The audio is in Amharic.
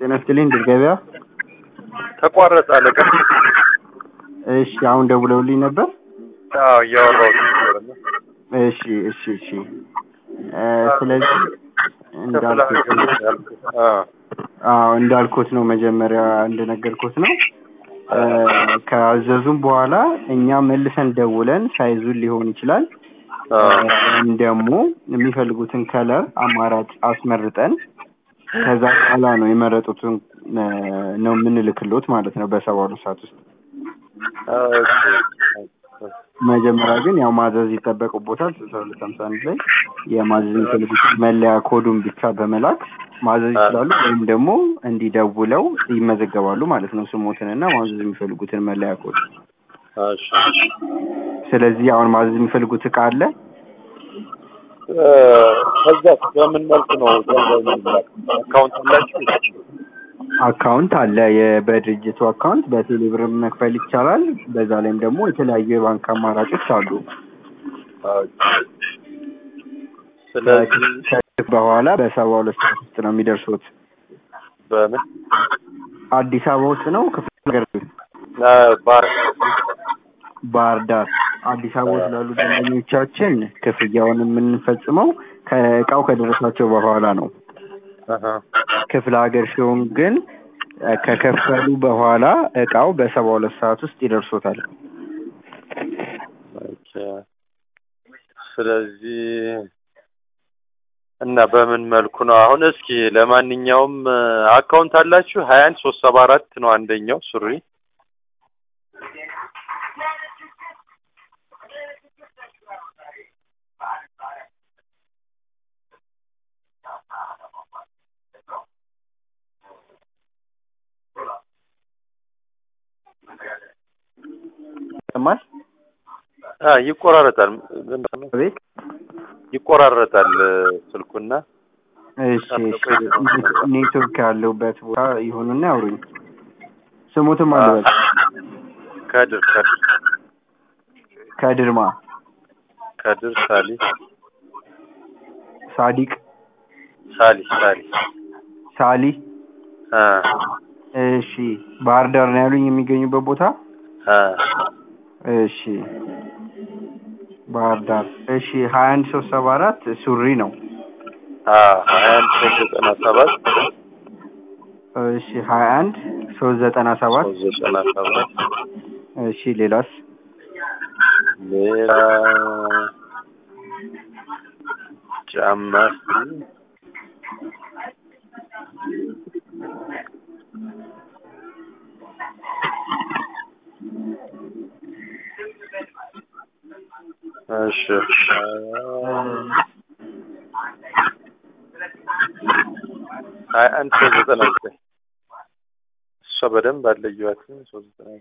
ጤና ይስጥልኝ ድል ገበያ። ተቋረጠ አለቃ። እሺ አሁን ደውለውልኝ ነበር። አዎ እያወራሁት ነበር እና እሺ እሺ እሺ እ ስለዚህ ክፍለ እንዳልኩት ሀገር ያልኩት። አዎ አዎ እንዳልኩት ነው መጀመሪያ እንደነገርኩት ነው። እ ካዘዙም በኋላ እኛ መልሰን ደውለን ሳይዙን ሊሆን ይችላል አዎ ወይም ደግሞ የሚፈልጉትን ከለር አማራጭ አስመርጠን ከዛ በኋላ ነው የመረጡትን እ ነው የምንልክሎት ማለት ነው በሰባ ሁለት ሰዓት ውስጥ። ኦኬ መጀመሪያ ግን ያው ማዘዝ ይጠበቅቦታል ስልሳ ሁለት ሀምሳ አንድ ላይ የማዘዝ የሚፈልጉትን መለያ ኮዱን ብቻ በመላክ ማዘዝ ይችላሉ። ወይም ደግሞ እንዲደውለው ይመዘገባሉ ማለት ነው ስሞትንና ማዘዝ የሚፈልጉትን መለያ ኮድ። እሺ ስለዚህ አሁን ማዘዝ የሚፈልጉት እቃ አለ። እ ከዛ በምን መልኩ ነው ገንዘብ የሚላክ? አካውንት አላችሁ? አካውንት አለ። የ- በድርጅቱ አካውንት በቴሌ ብር መክፈል ይቻላል። በዛ ላይም ደግሞ የተለያዩ የባንክ አማራጮች አሉ። ኦኬ ስለዚህ ከዚህ በኋላ በሰባ ሁለት ሰዓት ውስጥ ነው የሚደርሱት። በምን አዲስ አበባ ውስጥ ነው ክፍለ ሀገር እ ባር ባህር ዳር አዲስ አበባ ውስጥ ላሉ ደንበኞቻችን ክፍያውን የምንፈጽመው ከእቃው ከደረሳቸው በኋላ ነው። አሀ ክፍለ ሀገር ሲሆን ግን እ ከከፈሉ በኋላ እቃው በሰባ ሁለት ሰዓት ውስጥ ይደርሶታል። ኦኬ ስለዚህ እና በምን መልኩ ነው አሁን? እስኪ ለማንኛውም እ አካውንት አላችሁ? ሀያ አንድ ሶስት ሰባ አራት ነው አንደኛው ሱሪ ይሰማል? አ ይቆራረጣል ዝም ብሎ ቤት ይቆራረጣል እ ስልኩና እሺ እሺ ኔት- ኔትወርክ ያለውበት ቦታ ይሁንና ያውሩኝ። ስሙትም አለበት ከድር ከድር ከድርማ ከድር ሳሊ ሳዲቅ ሳሊ ሳሊ ሳሊ አ እሺ ባህር ዳር ነው ያሉኝ የሚገኙበት ቦታ አ እሺ ባህር ዳር እሺ ሀያ አንድ ሶስት ሰባ አራት ሱሪ ነው አ ሀያ አንድ ሶስት ዘጠና ሰባት እሺ ሀያ አንድ ሶስት ዘጠና ሰባት ሶስት ዘጠና ሰባት እሺ ሌላስ ሌላ ጫማ እሺ ሀያ አንድ ሶስት ዘጠና ዘጠኝ እሷ በደንብ አለየኋትም ሶስት ዘጠና